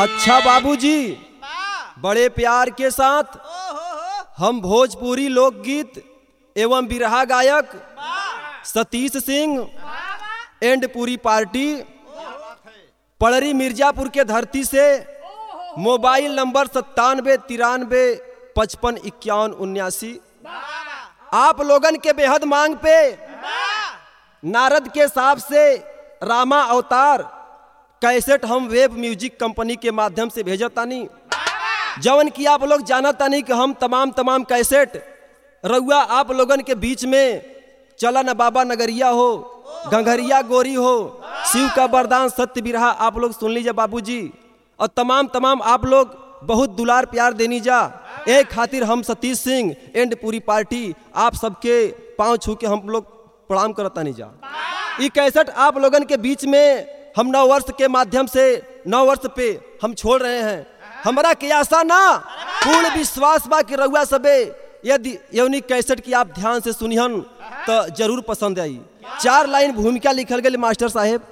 अच्छा बाबूजी बड़े प्यार के साथ हम भोजपुरी लोकगीत एवं बिरहा गायक सतीश सिंह एंड पूरी पार्टी पड़री मिर्जापुर के धरती से मोबाइल नंबर सत्तानवे तिरानवे पचपन इक्यावन उन्यासी आप लोगन के बेहद मांग पे नारद के साथ से रामा अवतार कैसेट हम वेब म्यूजिक कंपनी के माध्यम से भेजतानी जवन की आप लोग जानतानी कि हम तमाम तमाम कैसेट रउआ आप लोगन के बीच में चला न बाबा नगरिया हो गंगरिया गोरी हो शिव का वरदान सत्य बिरहा आप लोग सुन लीजिए बाबूजी और तमाम तमाम आप लोग बहुत दुलार प्यार देनी जा एक खातिर हम सतीश सिंह एंड पूरी पार्टी आप सबके पाँव छू के हम लोग प्रणाम करतानी जा ई कैसेट आप लोगन के बीच में हम नौ वर्ष के माध्यम से नौ वर्ष पे हम छोड़ रहे हैं हमारा के आशा ना पूर्ण विश्वास बा कि रउआ सबे यदि यौनी कैसेट की आप ध्यान से सुनिहन तो जरूर पसंद आई चार लाइन भूमिका लिखल गई मास्टर साहेब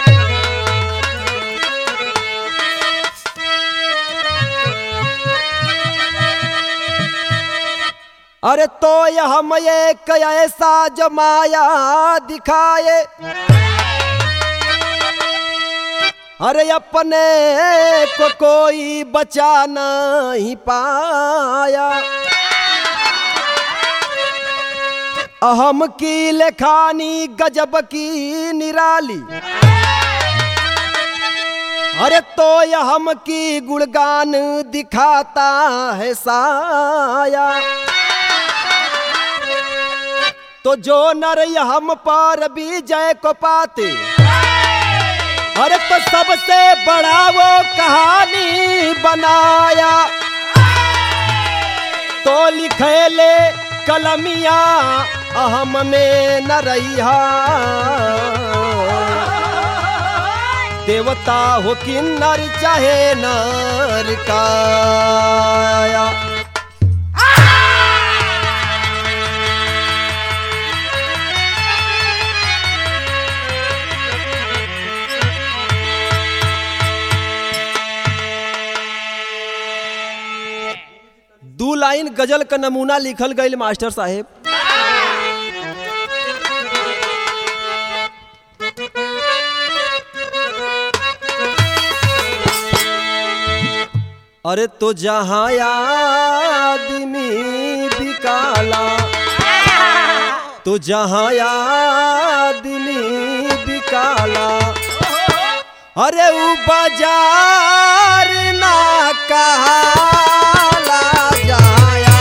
अरे तो यह हम एक ऐसा जमाया दिखाए अरे अपने को कोई बचा नहीं पाया अहम की लेखानी गजब की निराली अरे तो यह हम की गुणगान दिखाता है साया तो जो नर हम पर विजय को पाते अरे तो सबसे बड़ा वो कहानी बनाया तो लिखेले कलमिया अहम में न रहिया देवता हो किन्नर चाहे नर काया दू लाइन गजल का नमूना लिखल गई मास्टर साहेब अरे तो जहाँ आदमी बिकाला तो जहाँ आदमी बिकाला अरे उ बाजार ना कहाला जाया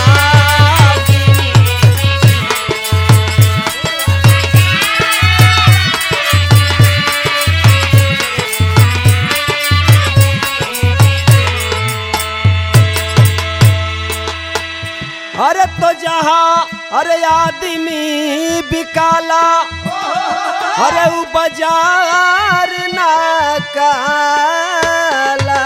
अरे तो जहाँ अरे आदमी बिकाला अरे उ बाजार ना काला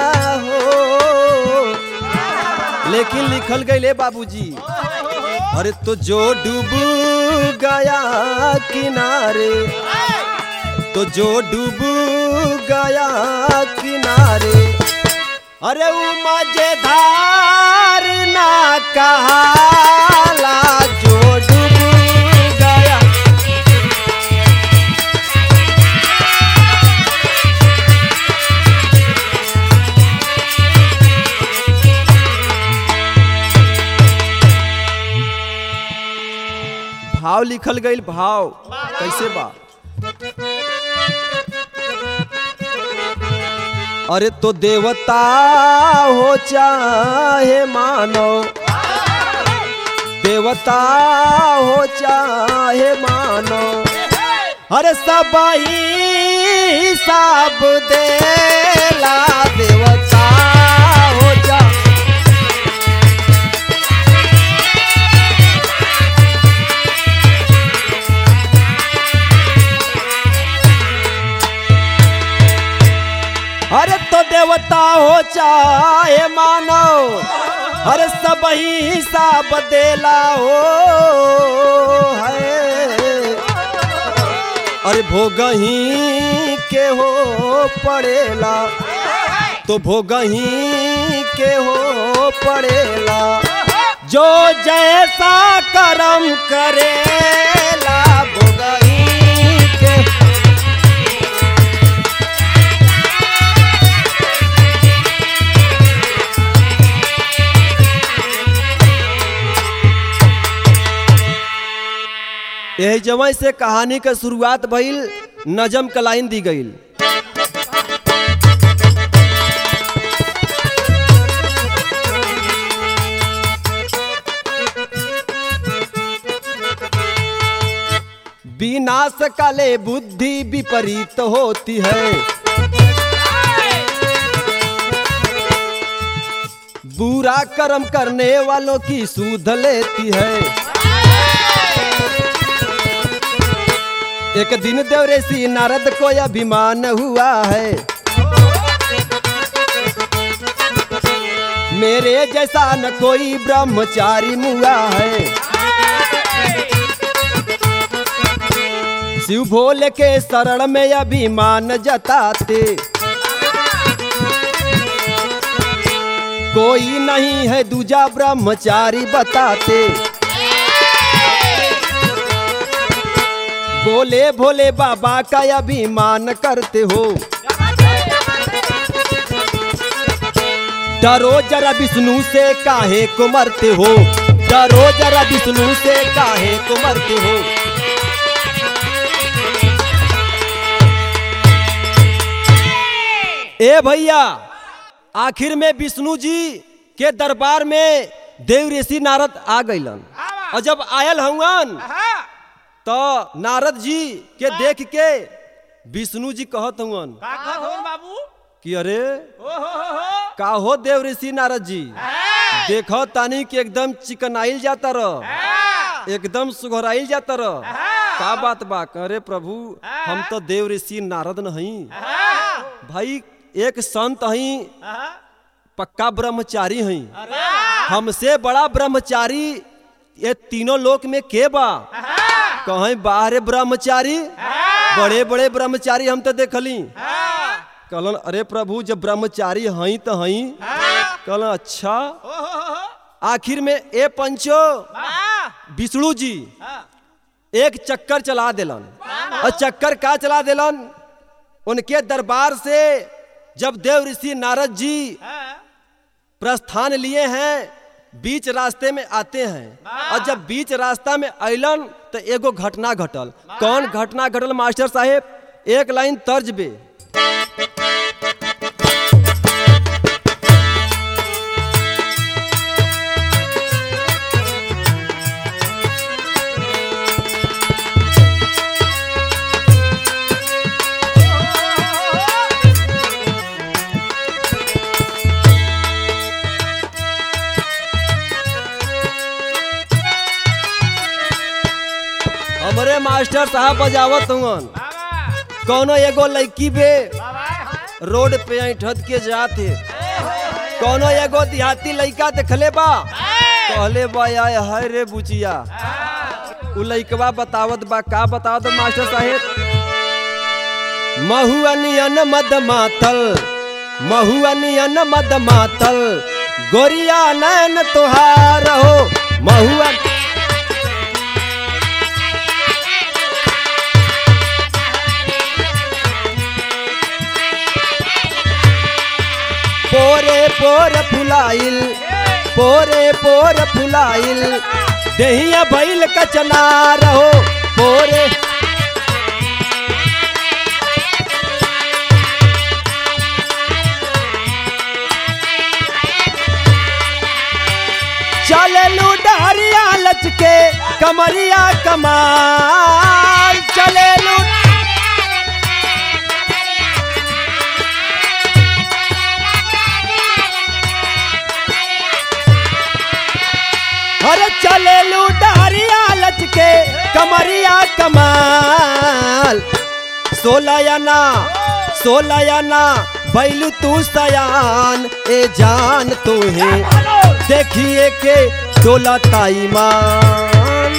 हो लेकिन लिखल गई बाबूजी अरे तो जो डूब गया किनारे तो जो डूब गया किनारे अरे उ मजेदार ना कहाला जो डूब गया भाव लिखल गई भाव कैसे बा अरे तो देवता हो चाहे मानो देवता हो चाहे मानो अरे सब ही सब देला देवता हो जा अरे तो देवता हो चाहे मानो अरे सब ही हिसाब देला हो है अरे भोगही के हो पड़ेला तो भोगही के हो पड़ेला जो जैसा कर्म करेला भोगही के यही जवै से कहानी के शुरुआत भइल नजम का लाइन दी गईल विनाश काले बुद्धि विपरीत होती है बुरा कर्म करने वालों की सूध लेती है एक दिन देवरेसी नारद को अभिमान हुआ है मेरे जैसा न कोई ब्रह्मचारी मुआ है शिव भोले के शरण में अभिमान जताते कोई नहीं है दूजा ब्रह्मचारी बताते बोले भोले बाबा का अभिमान करते हो डरो जरा विष्णु से काहे को मरते हो डरो जरा विष्णु से काहे को मरते हो ए भैया आखिर में विष्णु जी के दरबार में देव ऋषि नारद आ गईलन और जब आयल हवन तो नारद जी के देख के विष्णु जी कहत हुवन का कहत होन बाबू कि अरे ओ हो हो हो का हो देव ऋषि नारद जी देखो तानी कि एकदम चिकनाइल जाता रह एकदम सुघराइल जाता रह का बात बा अरे प्रभु हम तो देव ऋषि नारद नहीं भाई एक संत हई पक्का ब्रह्मचारी हई हमसे बड़ा ब्रह्मचारी ये तीनों लोक में के बा कहीं बाहरे ब्रह्मचारी बड़े बड़े ब्रह्मचारी हम तो देखली कहलन अरे प्रभु जब ब्रह्मचारी हई तो हई कहलन अच्छा आखिर में ए पंचो विष्णु जी एक चक्कर चला दिलन और चक्कर का चला दिलन उनके दरबार से जब देव ऋषि नारद जी प्रस्थान लिए हैं बीच रास्ते में आते हैं और जब बीच रास्ता में अलन तो एगो घटना घटल कौन घटना घटल मास्टर साहेब एक लाइन तर्ज बे हमरे मास्टर साहब बजावत हुवन कौनो एगो लड़की बे रोड पे ऐठत के जाते कौनो एगो देहाती लड़का देखले बा कहले बा आय हाय रे बुचिया उ लड़कवा बतावत बा का बतावत मास्टर साहेब महुअनियन मद मातल महुअनियन मद मातल गोरिया नैन तुहार हो महुअन पोरे पोर फुलाइल पोरे पोर फुलाइल दहिया बैल कचना रहो पोरे चललू डहरिया लचके कमरिया कमाल चलेलू अरे चलेलू डहरिया लचके कमरिया कमाल सोलयाना सोलयाना बैलू तू सयान ए जान तुहे देखिए के डोला ताईमान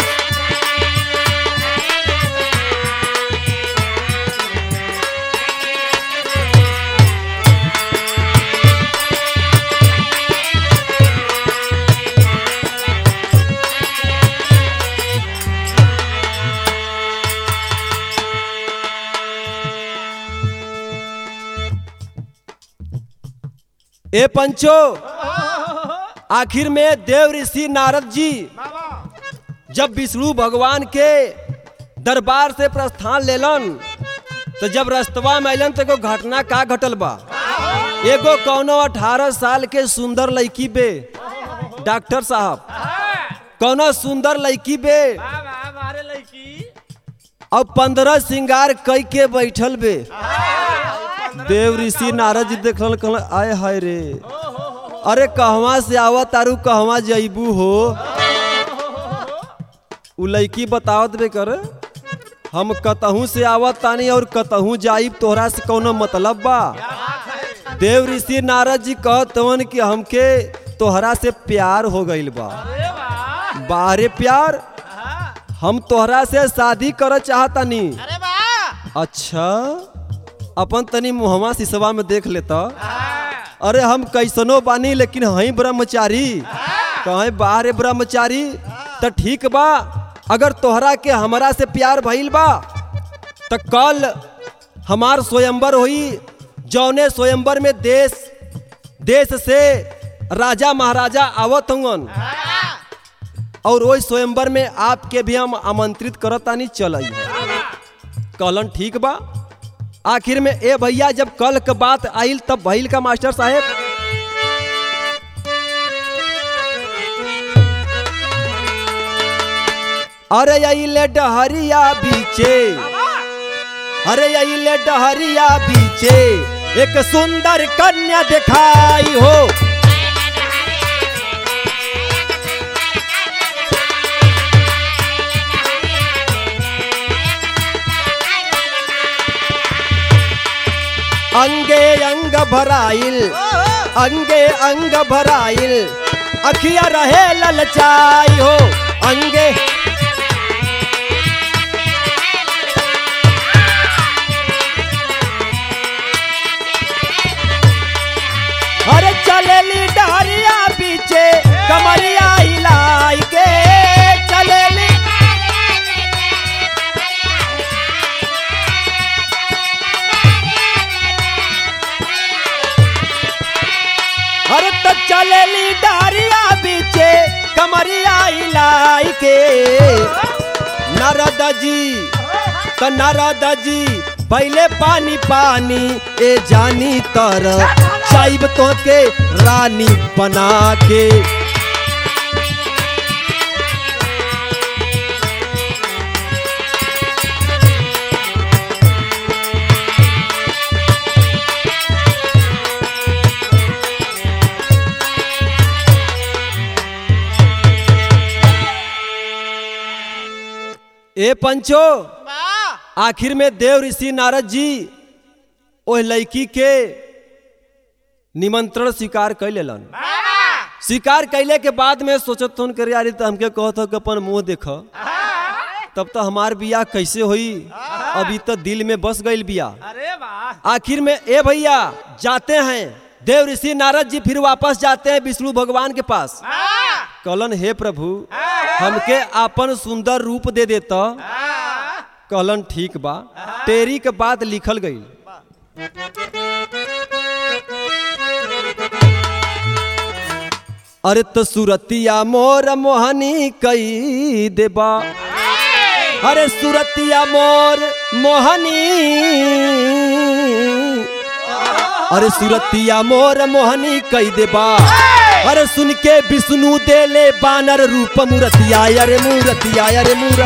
ए पंचो आखिर में देव ऋषि नारद जी जब विष्णु भगवान के दरबार से प्रस्थान लेलन तो जब रस्तवा में अलन तो एगो घटना का घटल बा एगो कौनो अठारह साल के सुंदर लड़की बे डॉक्टर साहब कौनो सुंदर लड़की बे हमारे लड़की अब पंद्रह श्रृंगार कई के बैठल बे देव ऋषि नारद जी देखल कहल आय हाय रे अरे कहवा से आवत तारू कहवा जईबू हो उ लड़की बतावत बे कर हम कतहू से आवत तानी और कतहू जाइब तोहरा से कौनो मतलब बा देव ऋषि नारद जी कहत हवन कि हमके तोहरा से प्यार हो गईल बा अरे वाह बारे प्यार हम तोहरा से शादी कर चाहतानी अरे वाह अच्छा अपन तनी मुहवा सिसवा में देख लेता अरे हम कैसनो बानी लेकिन हई ब्रह्मचारी कहे बाहर ब्रह्मचारी त ठीक बा अगर तोहरा के हमरा से प्यार भइल बा त कल हमार स्वयंवर हुई जौने स्वयंवर में देश देश से राजा महाराजा आवत हवन और वही स्वयंवर में आपके भी हम आमंत्रित करतानी चल कहलन ठीक बा आखिर में ए भैया जब कल के बात आइल तब भइल का मास्टर साहेब अरे अइले डहरिया बीचे अरे अइले डहरिया बीचे एक सुंदर कन्या दिखाई हो अंगे अंग भराइल अंगे अंग भराइल अखिया रहे ललचाई हो अंगे अरे चलेली डहरिया पीछे कमरिया हिलाई के चलेली अरे तो चलेली डहरिया पीछे कमरिया हिलाई के नारद जी तो नारद जी पहले पानी पानी ए जानी तर चाइब तो के रानी बना के ए पंचो आखिर में देव ऋषि नारद जी ओह लड़की के निमंत्रण स्वीकार कर लेलन स्वीकार कैले के बाद में सोचत हूँ कर यार तो हमके कहत हो कि अपन मुंह देख तब तो हमार बियाह कैसे होई अभी तो दिल में बस गईल बियाह अरे वाह आखिर में ए भैया जाते हैं देव ऋषि नारद जी फिर वापस जाते हैं विष्णु भगवान के पास कहलन हे प्रभु हमके आपन सुंदर रूप दे देता कहलन ठीक बा तेरी के बात लिखल गई अरे तो सुरतिया मोर मोहनी कई देबा अरे सुरतिया मोर मोहनी अरे सुरतिया मोर मोहनी कई देबा अरे सुन के विष्णु देले बानर रूप मूर्तिया अरे मूर्तिया अरे मूर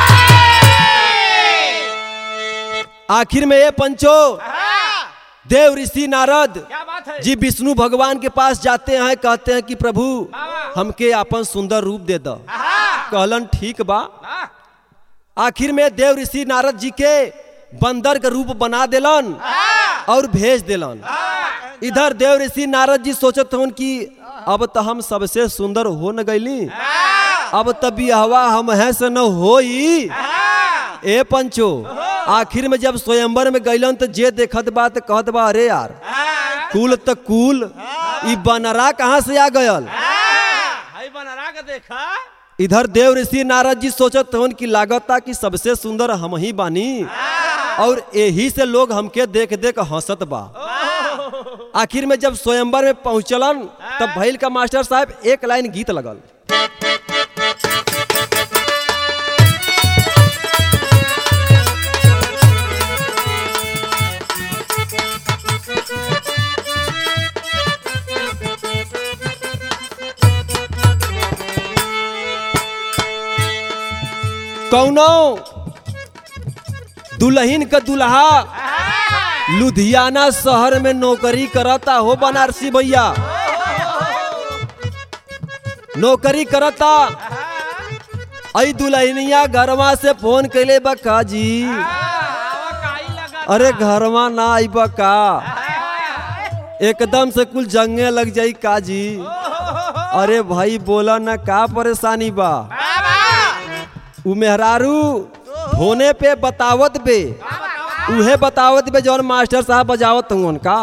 आखिर में ये पंचो देव ऋषि नारद क्या बात है जी विष्णु भगवान के पास जाते हैं कहते हैं कि प्रभु हमके अपन सुंदर रूप दे दो कहलन ठीक बा आखिर में देव ऋषि नारद जी के बंदर के रूप बना देलन और भेज देलन इधर देव ऋषि नारद जी सोचत हन कि अब तो हम सबसे सुंदर हो न गईली अब तो बिहवा हम है से न होई ए पंचो आखिर में जब स्वयंवर में गईलन तो जे देखत बा तो कहत बा अरे यार कुल तो कुल ई बनरा कहाँ से आ गयल हाय बनरा के देखा इधर देव ऋषि नारद जी सोचत हन कि लागता कि सबसे सुंदर हम ही बानी और यही से लोग हमके देख देख हंसत बा आखिर में जब स्वयंवर में पहुंचलन तब भैल का मास्टर साहब एक लाइन गीत लगल कौनो दुल्हन का दुल्हा लुधियाना शहर में नौकरी करता हो बनारसी भैया नौकरी करता आई दुल्हनिया घरवा से फोन कैले बा का जी अरे घरवा ना आई बा का एकदम से कुल जंगे लग जाई का जी अरे भाई बोला ना का परेशानी बा उ मेहरारू होने पे बतावत बे उहे बतावत बे जौन मास्टर साहब बजावत हूँ उनका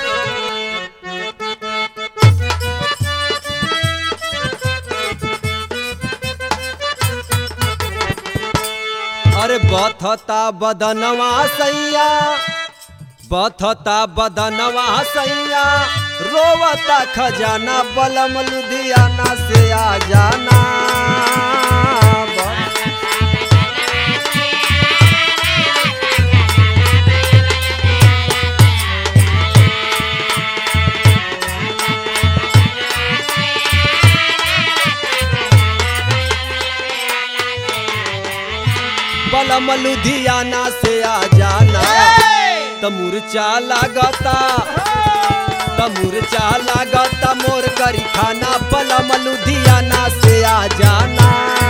अरे बथता बदनवा सैया बथता बदनवा सैया रोवता खजाना बलम लुधियाना से आ जाना बलम लुधियाना से आ जाना तमुरचा लागता तमुरचा लागता मोर करी खाना बलम लुधियाना से आ जाना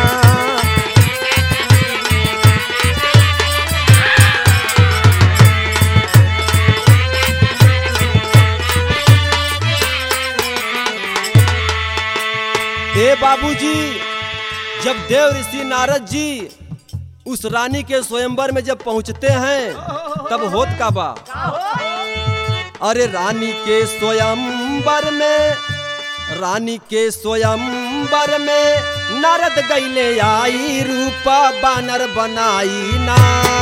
ए बाबूजी जब देव ऋषि नारद जी उस रानी के स्वयंवर में जब पहुंचते हैं तब होत का बा अरे रानी के स्वयंवर में रानी के स्वयंवर में नारद गैले आई रूपा बानर बनाई ना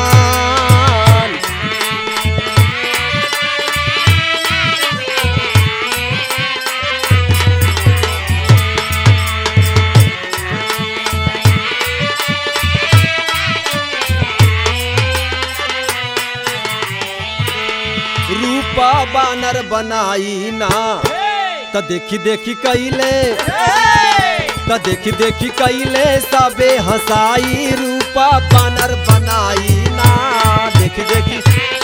रूपा बानर बनाई ना त देखी देखी कैले त देखी देखी कैले सबे हंसाई रूपा बानर बनाई ना देखी देखी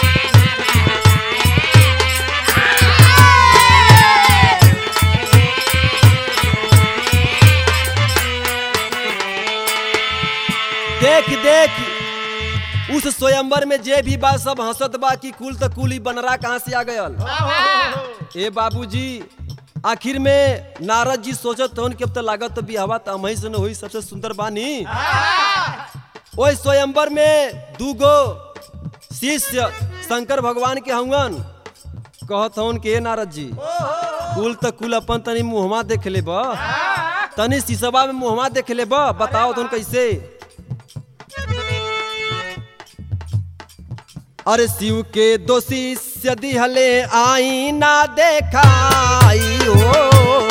देख देख उस स्वयंवर में जे भी बा सब हंसत बा कि कुल त कुल ही बनरा कहाँ से आ गयल ए बाबूजी आखिर में नारद जी सोचत हन कि अब तो लागत तो बिहावा तो हमही से न होई सबसे सुंदर बानी ओए स्वयंवर में दूगो शिष्य शंकर भगवान के हवन कहत हन के "ए नारद जी कुल त कुल अपन तनी मुहमा देख ले बा तनी शीशवा में मुहमा देख ले बा बताओ तुम कैसे अरे शिव के दो शिष्य दिहले आई ना देखाई हो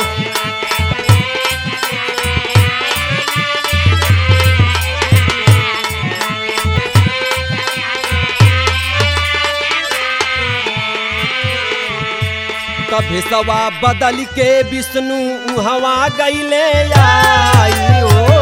तभे सवा बदल के विष्णु उहवा गईले आई हो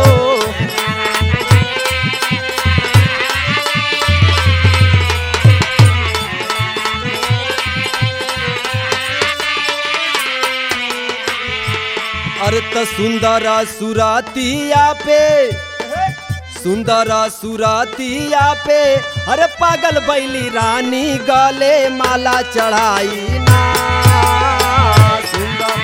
अरे त सुंदर सुरातिया पे सुंदर सुरातिया पे अरे पागल बैली रानी गले माला चढ़ाई ना सुंदर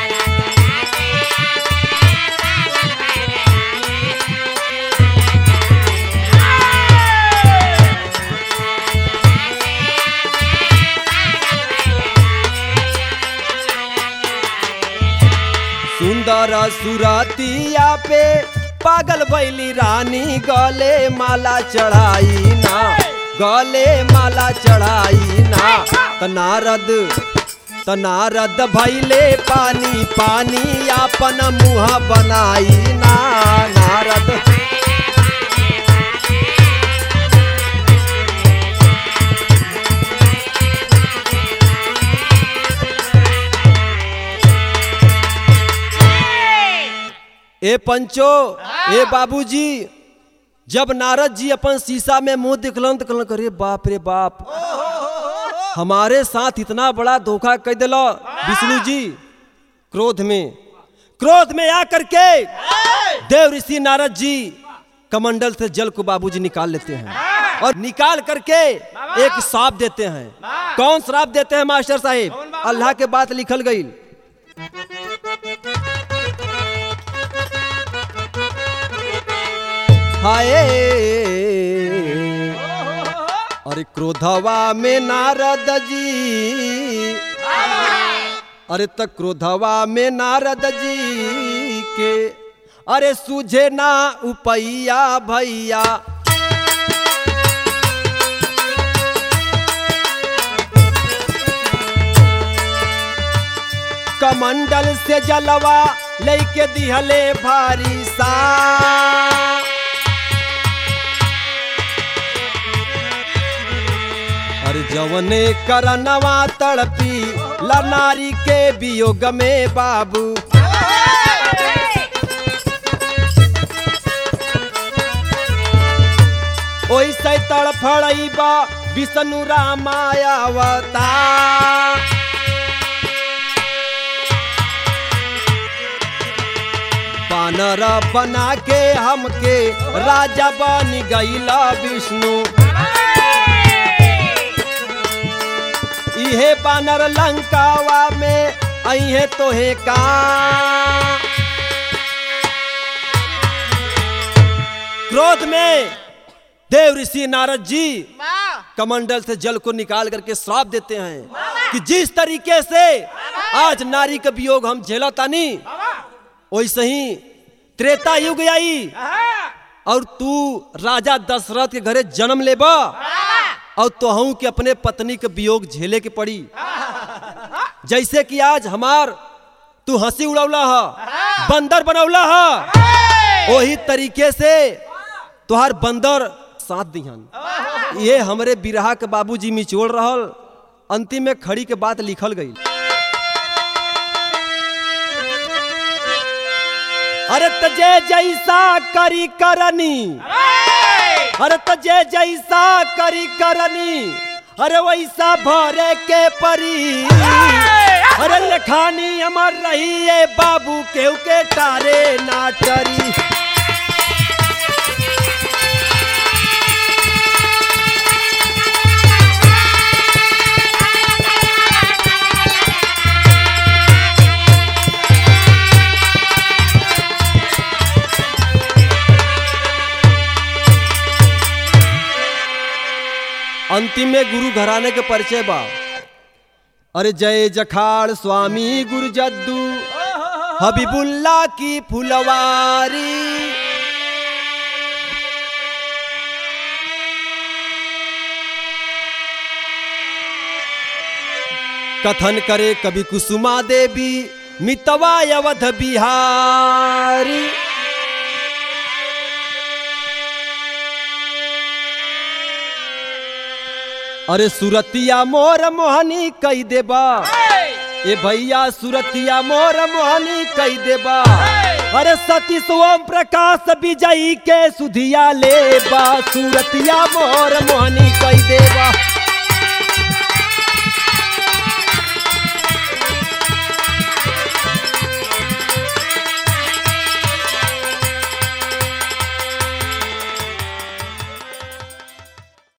सुंदर सुरतिया पे पागल बैली रानी गले माला चढ़ाई ना गले माला चढ़ाई ना त नारद त नारद भैले पानी पानी आपन मुँह बनाई ना नारद ए पंचो ए बाबूजी जब नारद जी अपन शीशा में मुंह दिखलन तो कहलन करे बाप रे बाप हमारे साथ इतना बड़ा धोखा कर दिला विष्णु जी क्रोध में क्रोध में आकर के देव ऋषि नारद जी कमंडल से जल को बाबूजी निकाल लेते हैं और निकाल करके एक श्राप देते हैं कौन श्राप देते हैं मास्टर साहिब अल्लाह के बात लिखल गई हाय अरे क्रोधवा में नारद जी अरे त क्रोधवा में नारद जी के अरे सूझे ना उपैया भैया कमंडल से जलवा लेके दिहले भारी सा अरे जवने करनवा तड़पी लनारी के वियोग में बाबू ओइसे तड़फड़ैबा विष्णु रामायावता बानर बना के हमके राजा बन गईला विष्णु इहे बानर लंकावा में अहे तोहे का क्रोध में देव ऋषि नारद जी कमंडल से जल को निकाल करके श्राप देते हैं कि जिस तरीके से आज नारी का वियोग हम झेला तानी वैसे ही त्रेता युग आई और तू राजा दशरथ के घरे जन्म लेबा और तोहू के अपने पत्नी के वियोग झेले के पड़ी जैसे कि आज हमार तू हंसी उड़ौला ह बंदर बनौला ह वही तरीके से तुहार बंदर साथ दिहन ये हमरे बिरहा के बाबूजी मिचोड़ रहल अंतिम में खड़ी के बात लिखल गई अरे तजे जैसा करी करनी अरे तजे जैसा करी करनी अरे वैसा भरे के परी अरे लखानी अमर रही है बाबू केहू के तारे नाटरी अंतिम में गुरु घराने के परिचय बा अरे जय जखाड़ स्वामी गुरु जद्दू हबीबुल्ला की फुलवारी कथन करे कवि कुसुमा देवी मितवा अवध बिहारी अरे सुरतिया मोर मोहनी कई देबा ए भैया सुरतिया मोर मोहनी कई देबा अरे सती सोम प्रकाश विजयी के सुधिया लेबा सुरतिया मोर मोहनी कई देबा